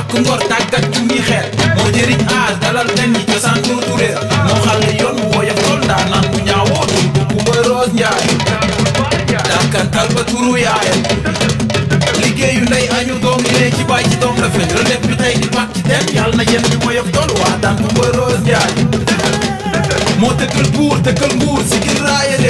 yokk ngor tàggat ci ñi xeet moo jëriñ aar dalal gan yi cosaan dootu réer moo xàll yoon mu woyof lool ndaa naan bu ñaawoo dul bu Kumba Roos Njaay dàkkantal ba turu yaayam liggéeyu ndey añu doom lee ci bàyyi ci doom la fen relève bi tey di mag ci teen yàlla na yéen bi woyof dool waa daan Kumba Roos Njaay moo tëkkal buur tëkkal nguur si gir raaya